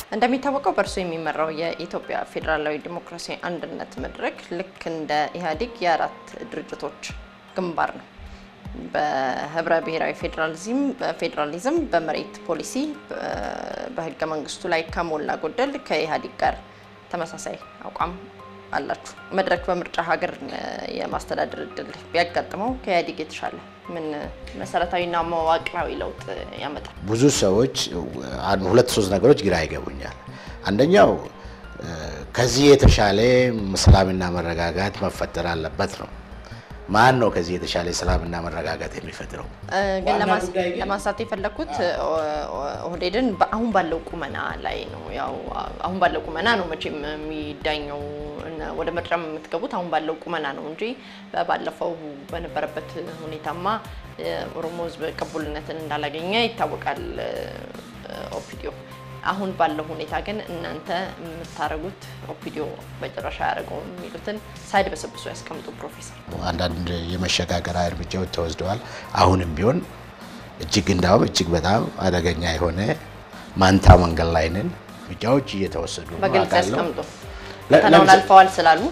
እንደሚታወቀው በእርሱ የሚመራው የኢትዮጵያ ፌዴራላዊ ዲሞክራሲያዊ አንድነት መድረክ ልክ እንደ ኢህአዴግ የአራት ድርጅቶች ግንባር ነው። በህብረ ብሔራዊ ፌዴራሊዝም ፌዴራሊዝም በመሬት ፖሊሲ በህገ መንግስቱ ላይ ከሞላ ጎደል ከኢህአዴግ ጋር ተመሳሳይ አቋም አላችሁ። መድረክ በምርጫ ሀገር የማስተዳደር እድል ቢያጋጥመው ከኢህአዴግ የተሻለ ምን መሰረታዊና መዋቅራዊ ለውጥ ያመጣል? ብዙ ሰዎች ሁለት ሶስት ነገሮች ግራ ይገቡኛል። አንደኛው ከዚህ የተሻለ ሰላምና መረጋጋት መፈጠር አለበት ነው። ማን ነው ከዚህ የተሻለ ሰላምና መረጋጋት የሚፈጥረው? ግን ለማንሳት የፈለግኩት ኦህዴድን አሁን ባለው ቁመና ላይ ነው። ያው አሁን ባለው ቁመና ነው መቼም የሚዳኘው ወደ ምርጫ የምትገቡት አሁን ባለው ቁመና ነው እንጂ ባለፈው በነበረበት ሁኔታማ ኦሮሞ ህዝብ ቅቡልነትን እንዳላገኘ ይታወቃል ኦፒዲዮ። አሁን ባለው ሁኔታ ግን እናንተ የምታደርጉት ኦፒዲዮ በጭራሽ አያደርገውም የሚሉትን ሳይድ በሰብሶ ያስቀምጡ ፕሮፌሰር። አንዳንድ የመሸጋገሪያ እርምጃዎች ተወስደዋል። አሁንም ቢሆን እጅግ እንዳውም እጅግ በጣም አደገኛ የሆነ ማንታ መንገድ ላይ ነን። እርምጃዎች እየተወሰዱ ነው በግልጽ አውቃለሁ። ያስቀምጡ። ፈተናውን አልፈዋል ስላሉ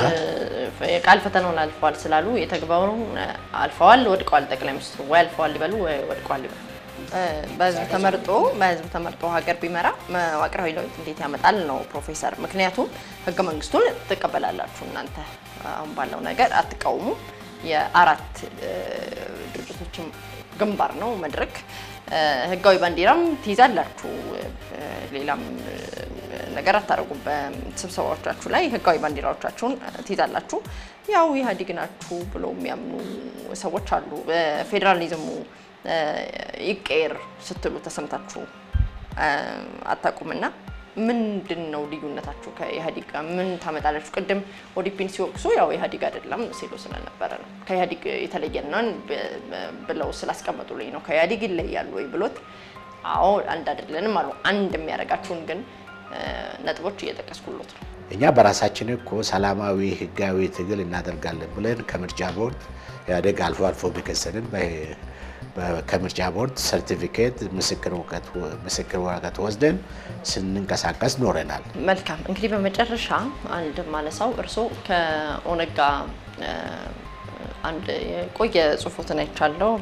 የቃል ፈተናውን አልፈዋል ስላሉ የተግባሩን አልፈዋል ወድቀዋል። ጠቅላይ ሚኒስትሩ ወይ አልፈዋል ይበሉ ወይ ወድቀዋል ይበሉ። በህዝብ ተመርጦ በህዝብ ተመርጦ ሀገር ቢመራ መዋቅራዊ ለውጥ እንዴት ያመጣል ነው ፕሮፌሰር። ምክንያቱም ህገ መንግስቱን ትቀበላላችሁ እናንተ አሁን ባለው ነገር አትቃውሙ። የአራት ድርጅቶችም ግንባር ነው መድረክ። ህጋዊ ባንዲራም ትይዛላችሁ። ሌላም ነገር አታደርጉም። በስብሰባዎቻችሁ ላይ ህጋዊ ባንዲራዎቻችሁን ትይዛላችሁ። ያው ኢህአዴግ ናችሁ ብሎ የሚያምኑ ሰዎች አሉ። በፌዴራሊዝሙ ይቀየር ስትሉ ተሰምታችሁ አታውቁምና ምንድን ነው ልዩነታችሁ ከኢህአዴግ ጋር? ምን ታመጣላችሁ? ቅድም ኦዲፒን ሲወቅሱ ያው ኢህአዴግ አይደለም ሲሉ ስለነበረ ነው። ከኢህአዴግ የተለየናን ብለው ስላስቀመጡልኝ ነው። ከኢህአዴግ ይለያሉ ወይ ብሎት፣ አዎ አንድ አይደለንም አሉ። አንድ የሚያደርጋችሁን ግን ነጥቦች እየጠቀስኩሎት ነው። እኛ በራሳችን እኮ ሰላማዊ ህጋዊ ትግል እናደርጋለን ብለን ከምርጫ ቦርድ ኢህአዴግ አልፎ አልፎ ቢከሰንን ከምርጫ ቦርድ ሰርቲፊኬት ምስክር ወረቀት ወስደን ስንንቀሳቀስ ኖረናል። መልካም እንግዲህ በመጨረሻ አንድ ማነሳው እርስዎ ከኦነግ ጋር አንድ የቆየ ጽሁፎትን አይቻለሁ።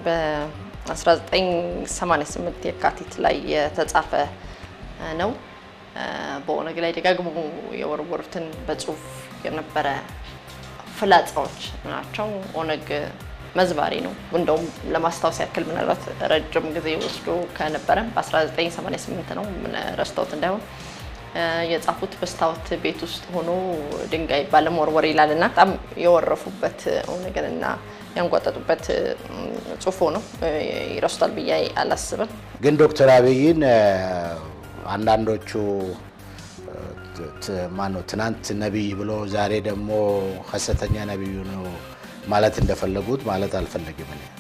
በ1988 የካቲት ላይ የተጻፈ ነው። በኦነግ ላይ ደጋግሞ የወረወሩትን በጽሁፍ የነበረ ፍላጻዎች ናቸው። ኦነግ መዝባሪ ነው። እንደውም ለማስታወስ ያክል ምናልባት ረጅም ጊዜ ወስዶ ከነበረ በ1988 ነው ረስተውት እንዳይሆን የጻፉት በስታወት ቤት ውስጥ ሆኖ ድንጋይ ባለመወርወር ይላል እና በጣም የወረፉበት ኦነግንና ያንጓጠጡበት ጽሁፎ ነው። ይረሱታል ብዬ አላስብም። ግን ዶክተር አብይን አንዳንዶቹ ማነው ትናንት ነቢይ ብሎ ዛሬ ደግሞ ሀሰተኛ ነቢዩ ነው ማለት እንደፈለጉት ማለት አልፈለግም እኔ